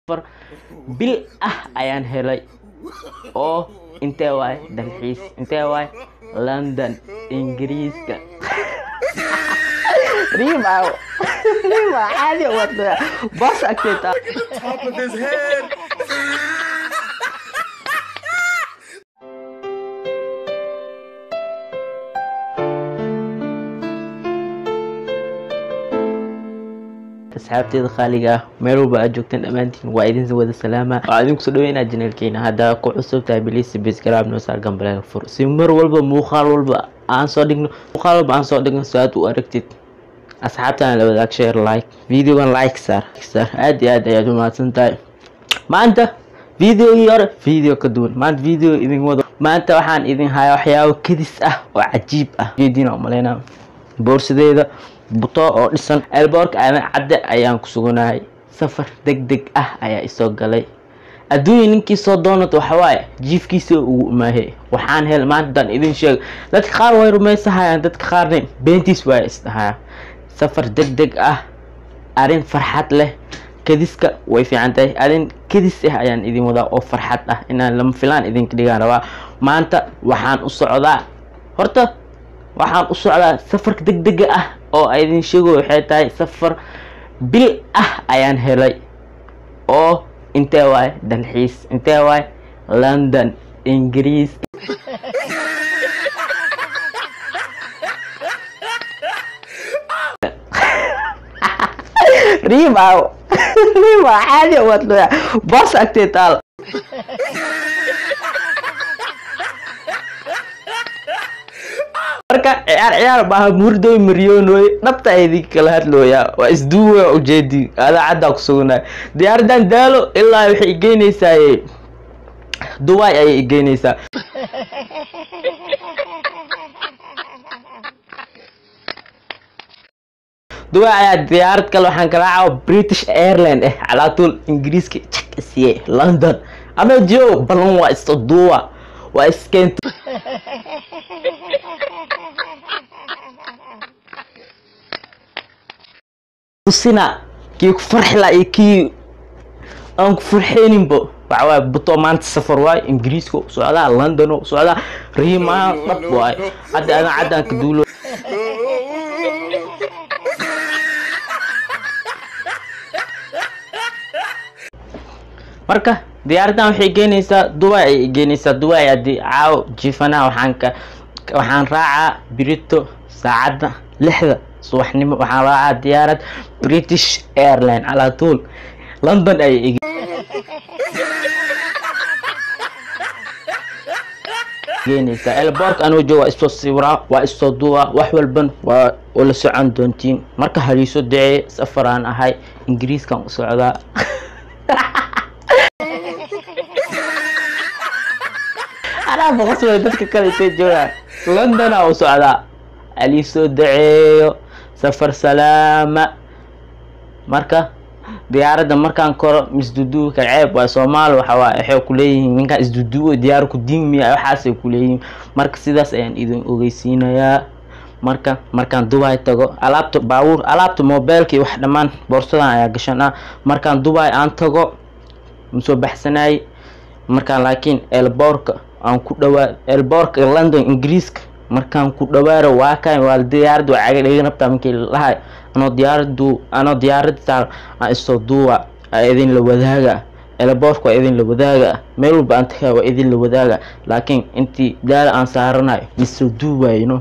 afar bil ah ayaan helay oo intee waay dalxiis intee waay london ingiriiska riimaw riimaw caadi wada bas agteeta top of his head. asxaabteeda qaaliga ah meel walba aad joogtaan dhammaantiin waa idin wada salaama waxaa idinku soo dhaweynaa janaalkeena haddaa ku cusub tahay bilisi bisgaraab noo saar gambaleel fur si mar walba muuqaal walba aan soo dhigno muuqaal walba aan soo dhigno so aad u aragtid asxaabtana la wadaag share like videogan like saar saar aad iyo aad ayaad umahadsan tahay maanta videogii hore video ka duwan maanta video idin wado maanta waxaan idin hayaa waxyaabo kadis ah oo cajiib ah jeedina umaleynaa boorsadeeda buto oo dhisan elboorka aadan cadde ayaan ku suganahay safar deg deg ah ayaa isoo galay adduunya ninkii soo doonata waxawaaye jiifkiisa ugu imaahe waxaan hel maantaan idin sheega dadka qaar way rumaysahayaan dadka qaarna beentiis waa isdhahaya safar deg deg ah arrin farxad leh kadiska way fiican tahay arrin kadis ah ayaan idin wadaa oo farxad ah inaan lama filaan idinka dhigaan rabaa maanta waxaan u socdaa horta waxaan u socdaa safarka deg dega ah oo idin sheego waxay tahay safar bil ah ayaan helay oo intee waay dalxiis intee waay london ingiriis riimaw riimaw caadi wadlaya bas agtee taal marka ciyaar ciyaar baaha murdoy maryonoy dhabta idin kala hadlooya waa isduuwa ujeedi adaacaddaa ku sugnaa diyaaradan daalo ilaa waxay igeynaysaa dubai ayay igeynaysaa dubai ayaa diyaarad kale waxaan kala caawa british airline eh calaatuul ingiriiska jak siye london ama jo balan waa isto duuwa waa iskeento tusina kii ku farxi laa iyo kii aan ku farxeyninbo waxawaaye buto maanta safar waaye ingiriiska u socdaa london u socdaa riimaa dhab waaye hadda adan caddaan ka duulo marka diyaaradan waxay geynaysaa dubai ayay geynaysaa dubai haddii caawo jiifanaha waxaan ka waxaan raacaa birito saacadda lixda subaxnimo waxaan raacaa diyaarad british airline calaatuul london ayay geynaysaa elboorka anuu jooga waa isoo siwiraa waa isoo duubaa wax walban waa la socon doontiin marka haliiso dacee safaraan ahay ingiriiskan u socdaa anaa boqosbay dadka kale intay joogaan londona u socdaa alii soo daceeyo safar salaama marka diyaaradda markaan koro misduduuka ceeb waa soomaali waxawaa waxay kuleeyihiin ninkaan isduduuo diyaar ku diimiya waxaasay kuleeyihiin marka sidaas ayaan idin ogeysiinayaa marka markaan dubai tago alaabta baabuur alaabta mobeelkii wax dhammaan boorsadan ayaa gashan ah markaan dubai aan tago masoo baxsanayay markaan laakiin elboorka aan ku dhawaa elboorka london ingiriiska markaan ku dhawaaro waa kan waa diyaarad waa caga dhega rabtaa markii lahay anoo diyaaradu anoo diyaarad saar aan isoo duuwa aa idin la wadaaga elboorka waa idin la wadaaga meel walba aan tagaa waa idin la wadaaga laakiin intii daala aan saaranayo misoo duuwayno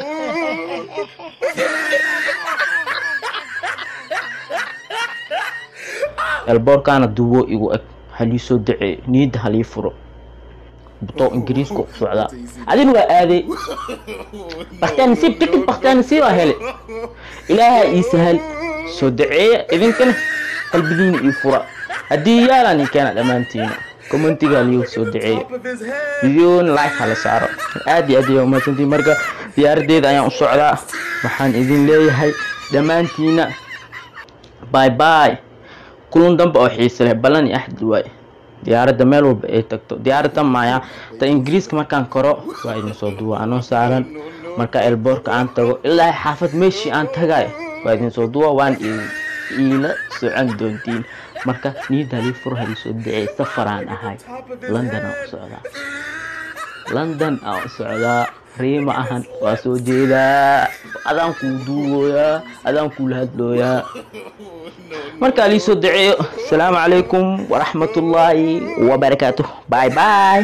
elboorkaana duwo igu eg halii soo daceeyo niyadda halii furo buto ingiriiska u socdaa adina waa aaday baktaanasiib tikid baktaanasiib aa hele ilaaha ii sahal soo daceeya idinkana qalbigiina ii fura haddii yaalaan ii keena dhammaantiina commentiga liyo soo daceeya Top of his head. videoon like hala saaro aad iyo aad ayaa umahadsantiin marka diyaaradeeda ayaan u socdaa waxaan idin leeyahay dhammaantiina bye bye kulan dambe oo xiise leh ballan iyo axdil waaye diyaaradda meel walba ay tagto diyaaradda maya ta ingiriiska markaan koro waa idin soo duwa anoo saaran marka elboorka aan tago ilaa xaafad meeshii aan tagay waa idin soo duwa waan idin iila socon doontiin marka niyadaa lii fur halisoo dacey safaraan ahay london aan u socdaa london aan u socdaa riima ahan waa soo jeedaa adaan kuu duubooyaa adaan kuula hadlooyaa markaa lii soo daceeyo asalaamu calaykum waraxmatullaahi wabarakaatuh bye bye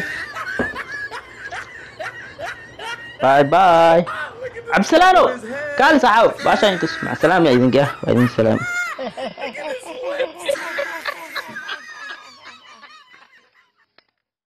باي باي عبد السلام كان ساعه باشا انت مع السلامه يا زنقه وبعدين سلام